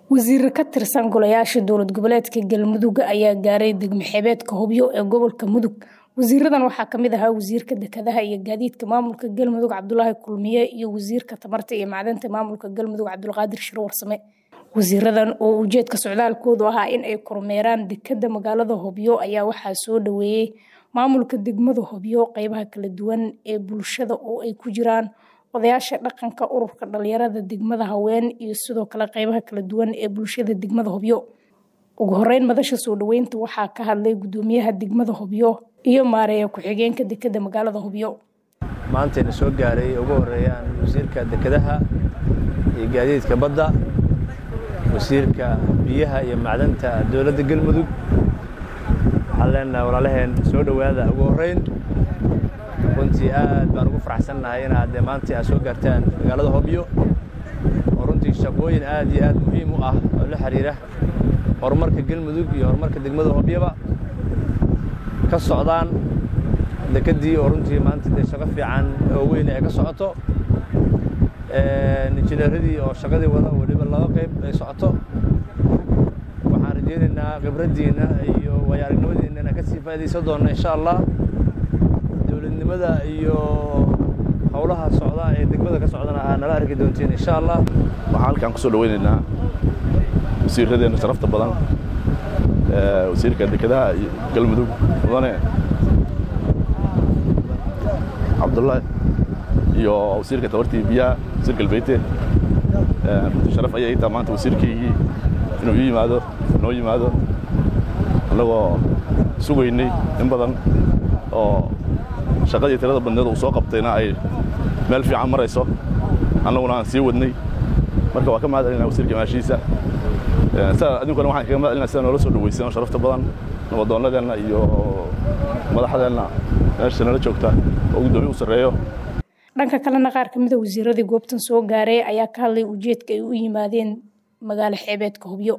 Wasiiro ka tirsan golayaasha dowlad goboleedka Galmudug ayaa gaaray degmo xeebeedka Hobyo ee gobolka Mudug. Wasiiradan waxaa ka mid ahaa Wasiirka Dekedaha iyo Gaadiidka Maamulka Galmudug Cabdulaahi Kulmiye iyo Wasiirka Tamarta iyo Macdanta Maamulka Galmudug Cabdulqaadir Shiro Warsame. Wasiiradan oo ujeedka socdaalkoodu ahaa in ay kormeeraan dekedda magaalada Hobyo ayaa waxaa soo dhaweeyay maamulka degmada Hobyo qeybaha kala duwan ee bulshada oo ay ku jiraan odayaasha dhaqanka ururka dhalinyarada degmada haween iyo sidoo kale qeybaha kala duwan ee bulshada degmada Hobyo. Ugu horeyn madasha soo dhaweynta waxaa ka hadlay gudoomiyaha degmada Hobyo iyo maareeya ku-xigeenka dekedda magaalada Hobyo. maantayna soo gaaray ugu horeeyaan wasiirka dekedaha iyo gaadiidka badda wasiirka biyaha iyo macdanta dowladda galmudug waxaan leenahay walaalaheen soo dhowaada ugu horreyn runtii aad baan ugu faraxsannahay inaad dee maanta aad soo gaartaan magaalada hobyo oo runtii shaqooyin aad iyo aad muhiim u ah oo la xiriira horumarka galmudug iyo horumarka degmada hobyoba ka socdaan dekeddii oo runtii maanta dee shaqo fiican oo weyn ay ka socoto injineeradii oo shaqadii wada weliba laba qayb ay socoto waxaan rajaynaynaa khibraddiinna iyo waayo-aragnimadiinna inaan kasii faa'iidaysan doonno insha allah dowladnimada iyo howlaha socda ee degmada ka socdana aa nala arki doontiin insha allah waxaan halkaan ku soo dhaweynaynaa wasiiradeenna sharafta badan wasiirka dekedaha iyo galmudug mudane cabdullaahi iyo wasiirka tabartii biyaha wasiir galbeete sharaf ayay taa maanta wasiirkaygii inuu ii yimaado noo yimaado annagoo sugaynay in badan oo shaqadii tirada badneed uu soo qabtayna ay meel fiican marayso annaguna aan sii wadnay marka waa ka mahad celinaa wasiirka maashiisa sida adinkuna waxaan kaga mahad celinaa sida noola soo dhawaysan oo sharafta badan nabadoonnadeenna iyo madaxdeenna meesha nala joogta oo guddoomiye u sarreeyo dhanka kalena qaar ka mida wasiiradii goobtan soo gaaray ayaa ka hadlay ujeedka ay u yimaadeen magaalo xeebeedka hobyo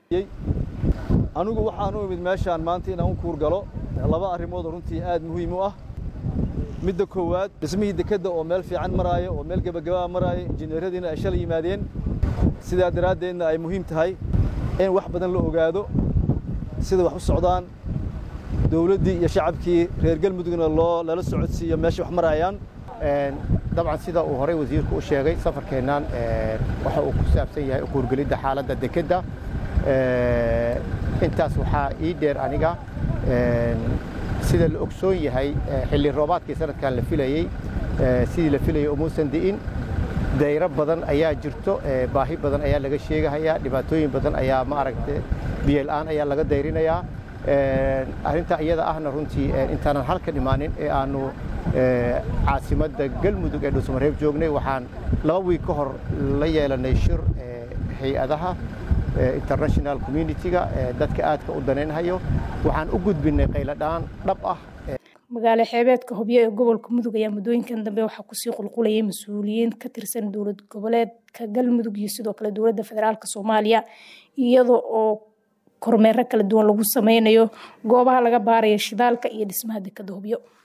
anigu waxaan u imid meeshaan maanta inaan u kuurgalo laba arrimoodoo runtii aad muhiim u ah midda koowaad dhismihii dekedda oo meel fiican maraaya oo meel gebagabaa maraaya injineeradiina ay shalay yimaadeen sidaa daraaddeedna ay muhiim tahay in wax badan la ogaado sida wax u socdaan dowladdii iyo shacabkii reer galmudugna loo lala socodsiiyo meesha wax maraayaan dabcan sida uu horey wasiirku u sheegay safarkeennan waxa uu ku saabsan yahay ukuurgelidda xaaladda dekedda intaas waxaa ii dheer aniga sida la ogsoon yahay xilli roobaadkii sanadkan la filayey sidii la filayay umuusan di'in dayro badan ayaa jirto baahi badan ayaa laga sheegahayaa dhibaatooyin badan ayaa ma aragta biyola'aan ayaa laga dayrinayaa arrintaa iyada ahna runtii intaanan halkan imaanin ee aanu caasimadda galmudug ee dhuusamareeb joognay waxaan laba wiig ka hor la yeelanay shir hay-adaha international communitiga dadka aadka u danaynhayo waxaan u gudbinay qayladhaan dhab ah magaalo xeebeedka hobyo ee gobolka mudug ayaa muddooyinkan dambe waxaa kusii qulqulayay mas-uuliyiin ka tirsan dowlad goboleedka galmudug iyo sidoo kale dowladda federaalk soomaaliya iyada oo kormeero kala duwan lagu sameynayo goobaha laga baarayo shidaalka iyo dhismaha dekadda hobyo